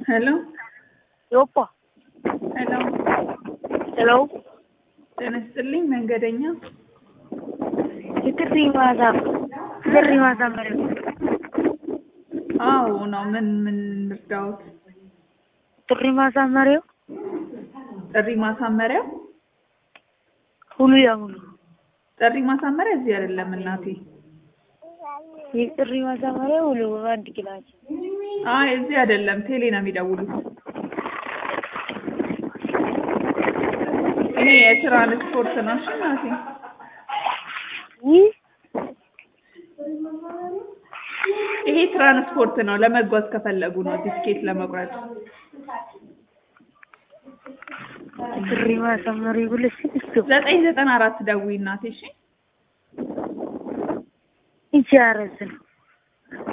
ሄሎ ዮፓ ሄሎ ሄሎ ጤና ይስጥልኝ መንገደኛ የጥሪ ማታ ጥሪ ማሳመሪያ አዎ ነው ምን ምን ልርዳዎት ጥሪ ማሳመሪያው ጥሪ ማሳመሪያው ሁሉ ያሙሉ ጥሪ ማሳመሪያ እዚህ አይደለም እናቴ የጥሪ ማሳመሪያ ሁሉ በአንድ ኪላቸው አይ እዚህ አይደለም ቴሌ ነው የሚደውሉት ይሄ የትራንስፖርት ነው እሺ እናቴ ይህ ይሄ ትራንስፖርት ነው ለመጓዝ ከፈለጉ ነው ቲኬት ለመቁረጥ ጥሪ ማሳመሪያ ብለሽ እስኪ ዘጠኝ ዘጠና አራት ደውዪ እናቴ እሺ ይቺ አረዝ ነው